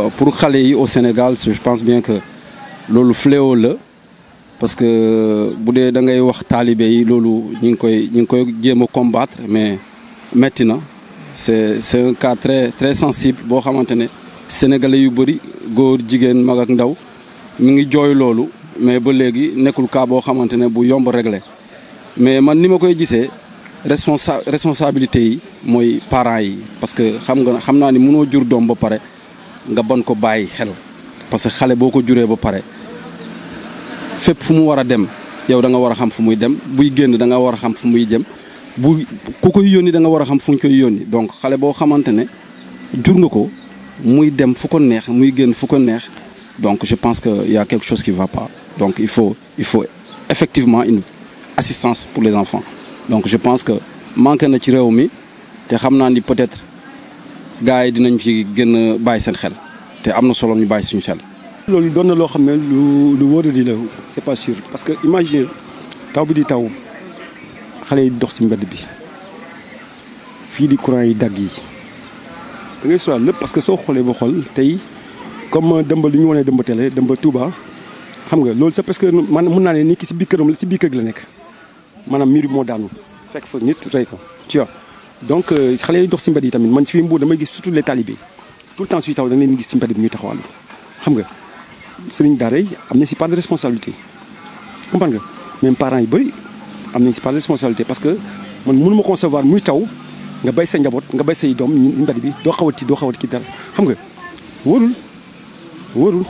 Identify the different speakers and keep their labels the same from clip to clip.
Speaker 1: pour xale yi au Sénégal je pense bien que loolu fléau la parce que bu dee da ngay wax taalibe yi loolu ñu ngi koy ñu ngi koy jéem a combattre mais metti na c'est c'est un cas très très sensible boo xamante ne sénégalais yu bëri góor jigéen mag ak ndaw mi ngi jooy loolu mais ba léegi nekkul cas boo xamante ne bu yomb réglé mais man ni ma koy gisee responsa responsabilité yi mooy parents yi parce que xam nga xam naa ni mënoo jur doom ba pare nga ban ko bàyyi xel parce que xale boo ko juree ba pare fépp fu mu war a dem yow da nga war a xam fu muy dem buy génn da nga war a xam fu muy jëm bu ku koy yónni da nga war a xam fu ñu koy yónni donc xale boo xamante ne jur nga ko muy dem fu ko neex muy génn fu ko neex donc je pense que y a quelque chose qui va pas donc il faut il faut effectivement une assistance pour les enfants donc je pense que manqué na ci réew mi te xam naa ni peut-être gars yi dinañ fi gën a bàyyi seen xel te am na solo ñu bàyyi suñu xel.
Speaker 2: loolu doon na loo xam ne lu lu wóor di la c'est pas sûr parce que imagine taw bi di taw xale yi dox ci mbedd bi fii di courant yi dagg yi da ngay soxla lépp parce que soo xoolee ba xool tey comme dëmba lu ñu wanee dëmba télé dëmba Touba xam nga loolu c'est parce que man mun naa ne nit ki ci biir këram la ci biir kër gi la nekk maanaam miir bi moo daanu fekk fa nit rey ko tu vois donc xale yi dox ci mbedd yi tamit man fii Mbour damay gis surtout les talibés tout le temps suy taw da nga leen gis ci mbedd bi ñuy taxawal xam nga sëriñ daara yi am na ci part de responsabilité comprendre nga même parents yi bëri am nañ ci part de responsabilité parce que man mënu ma concevoir muy taw nga bay sa njaboot nga bay say doom ñu mbedd bi doo xawati doo xawati ki dara xam nga wóorul wóorul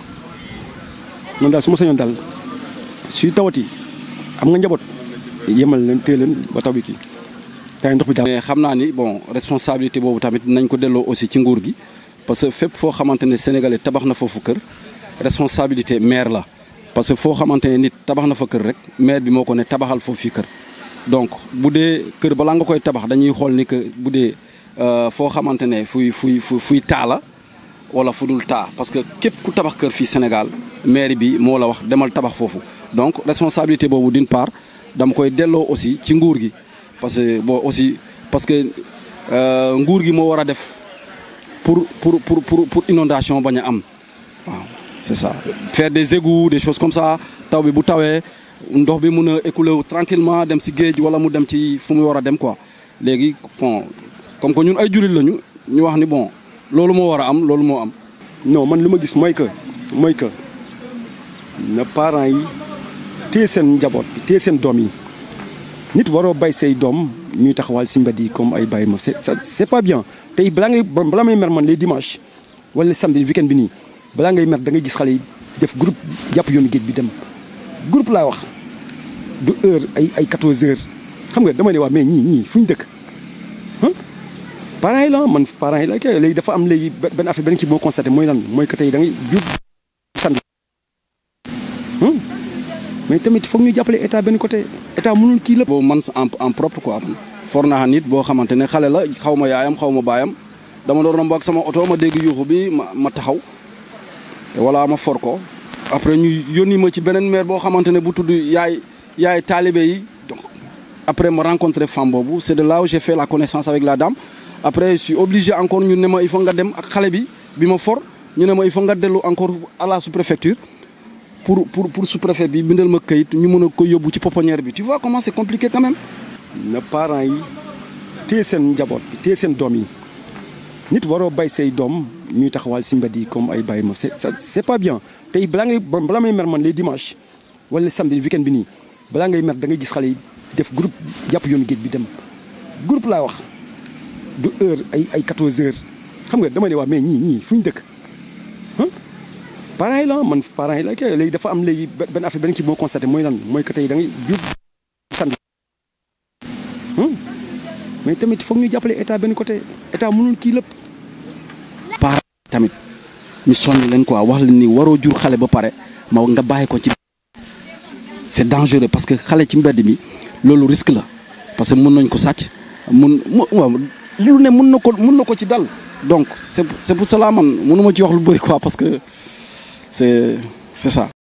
Speaker 2: noonu daal su ma sañoon daal suy tawati am nga njaboot yemal leen téye leen ba taw bi kii tay ndox bi daal.
Speaker 1: mais xam naa ni bon responsabilité boobu tamit nañ ko delloo aussi ci nguur gi parce que fépp foo xamante ne sénégalais tabax na foofu kër responsabilité maire la parce que foo xamante ne nit tabax na fa kër rek maire bi moo ko ne tabaxal foofu fii kër donc bu dee kër balaa nga koy tabax dañuy xool ni que bu dee foo xamante ne fuy fuy fuy taala wala fu dul taa parce que képp ku tabax kër fii Sénégal maire bi moo la wax demal tabax foofu donc responsabilité boobu d'une part dama koy delloo aussi ci nguur gi parce que bon aussi parce que nguur gi moo war a def pour pour pour pour pour inondation bañ a am waaw c'est ça. faire des égouts des choses comme ça taw bi bu tawee ndox bi mun a écouler wu tranquillement dem ci géej wala mu dem ci fu mu war a dem quoi léegi bon comme que ñun ay jullit lañu ñu wax ni bon loolu moo war a am loolu moo am.
Speaker 2: non man li ma gis mooy que mooy que na parents yi téye seen njaboot bi téye seen doom yi. nit waroo bay say doom ñuy taxawal ci mbedd yi comme ay bàyyi ma c'est c'est pas bien tey balaa ngay balaa may mer man les dimanches wala samedi weekend bi nii balaa ngay mer da ngay gis xale yi def groupe jàpp yoonu géej bi dem groupe laa wax du heure ay ay 14 heures xam nga dama ne waa mais ñii ñii fu ñu dëkk ah parents yi la man parents yi la kay léegi dafa am léegi benn affaire benn ci boo constaté mooy lan mooy que tey da ngay jub samedi mais tamit foog ñu jàppale état benn côté état mënul kii la.
Speaker 1: boobu man en en propre quoi man for naa nit boo xamante ne xale la xaw ma yaayam xaw ma baayam dama doon romb ak sama oto ma dégg yuuxu bi ma ma taxaw wala ma for ko après ñu yónni ma ci beneen maire boo xamante ne bu tudd yaay yaay taalibe yi donc après ma rencontré femme boobu c'est de là où j'ai fait la connaissance avec la dame après je suis obligé encore ñu ne ma il faut nga dem ak xale bi bi ma for ñu ne ma il faut nga dellu encore à la sous-préfecture pour pour pour sous-préfet bi bindal ma kayit ñu mën a ko yóbbu ci pouponnière bi tu vois comment c'est compliqué quand même.
Speaker 2: na parents yi téye seen njaboot bi téye seen doom yi nit waroo bay say doom ñuy taxawal ci mbedd yi comme ay bàyyi ma c'est c'est pas bien tey balaa ngay balaa may mer man les dimanches wala samedi weekend bi nii balaa ngay mer da ngay gis xale yi def groupe jàpp yoonu géej bi dem groupe laa wax du heure ay ay 14 heures xam nga dama ne waa mais ñii ñii fu ñu dëkk parents yi la man parents yi la kay léegi dafa am léegi benn affaire benn ci boo constaté mooy lan mooy que tey da ngay jub samedi mais tamit foog ñu jàppale état benn côté état mënul kii lépp.
Speaker 1: parents tamit ñu soññ leen quoi wax leen ni waroo jur xale ba pare ma nga bàyyi ko ci. c'est dangereux parce que xale ci mbedd mi loolu risque la parce que mën nañ ko sàcc mun mu waaw lu ne mën na ko mën na ko ci dal donc c'est c'est pour cela man mënuma ci wax lu bari quoi parce que c'est c'est ça.